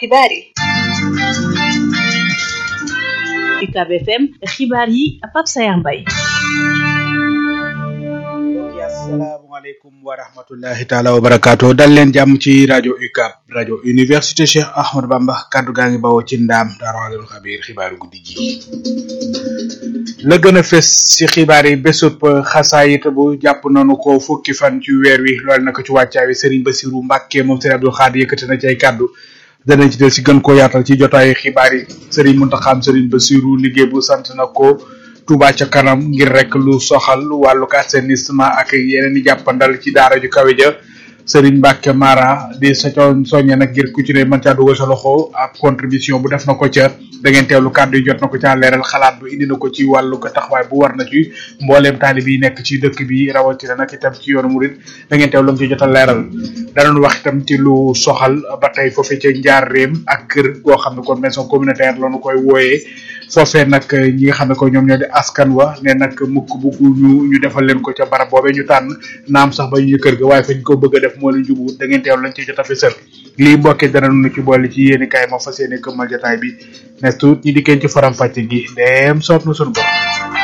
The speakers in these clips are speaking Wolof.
xibaar yi UCAB FM xibaar yi Pape Sayar Mbaye asalaamaaleykum wa rahmatullahi taala wa barakaatu dal leen jàmm ci rajo UCAB rajo université Cheikh Ahmadou Bamba kaddu gaa ngi bawoo ci ndaam daara walimul xabiir xibaaru guddi gi la gën a fes ci xibaar yi bésub xasaayit bu jàpp nañu ko fukki fan ci weer wi loolu nag ci wàccaay wi Serigne Bassirou Mbacke moom Serigne Abdou Khadre yëkkati na ci ay kaddu danañ ci del si gën koo yaatal ci jotaayu xibaar yi Serigne Mountakha Serigne Bassirou liggéey bu sant na ko Touba ca kanam ngir rek lu soxal wàllu assainissement ak yeneen i jàppandal ci daara ju kawe ja Serigne Mbacke Mara di sa soññe nag ngir ku ci ne mën caa dugal sa loxo ab contribution bu def na ko ca da ngeen teewlu kàddu yi jot na ko caa leeral xalaat bu indi na ko ci wàllu ko taxawaay bu war na ci mbooleem taalib yi nekk ci dëkk bi rawatina nag itam ci yoonu murid da ngeen teewlu ci jot a leeral danañ wax itam ci lu soxal ba tey foofee ca njaareem ak kër goo xam ne kon maison communautaire la ñu koy wooyee foofee nag ñi nga xam ne ko ñoom ñoo di askan wa ne nag mukk bugg ñu ñu defal leen ko ca barab boobee ñu tànn naam sax ba ñu kër ga waaye fañ ko bëgg a def moo leen jubu da ngeen teewlu lañ ci jot a fësal lii mbokkee danañu ci boole ci yéeni kaay ma fas yéene këmmal jotaay bi ne tuut ñi dikkeen ci faram fàcce gi ndeem soob na sunu borom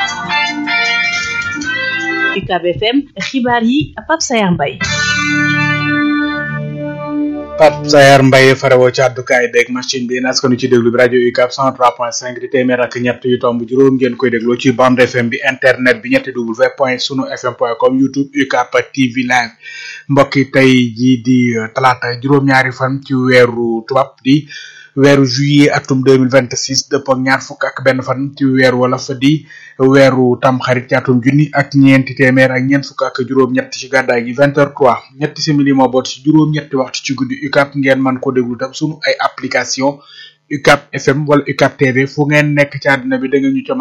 UCAB FM xibaar yi Pape Sayar Mbaye Pape Sayar Mbaye farewoo ci àddukaay beeg machine bi askanu ci déglu bi rajo UCAB 103.5 di téeméer ak ñett yu tomb juróom ngeen koy dégloo ci bande FM bi internet bi ñetti w point sunu fm point com youtube UCAB TV live mbokk yi tey jii di talaata juróom-ñaari fan ci weeru tubaab di weeru juillet atum 2026 dëpp ak ñaar fukk ak benn fan ci weeru wolof di weeru tamxarit ci atum junni ak ñeenti téeméer ak ñeent fukk ak juróom-ñett ci gàddaay gi 20h03 ñetti simili moo boot ci juróom-ñetti waxtu ci guddi UCAB ngeen mën ko déglu tam sunu ay application UCAB FM wala UCAB TV fu ngeen nekk ci àdduna bi da ngeen ñu ca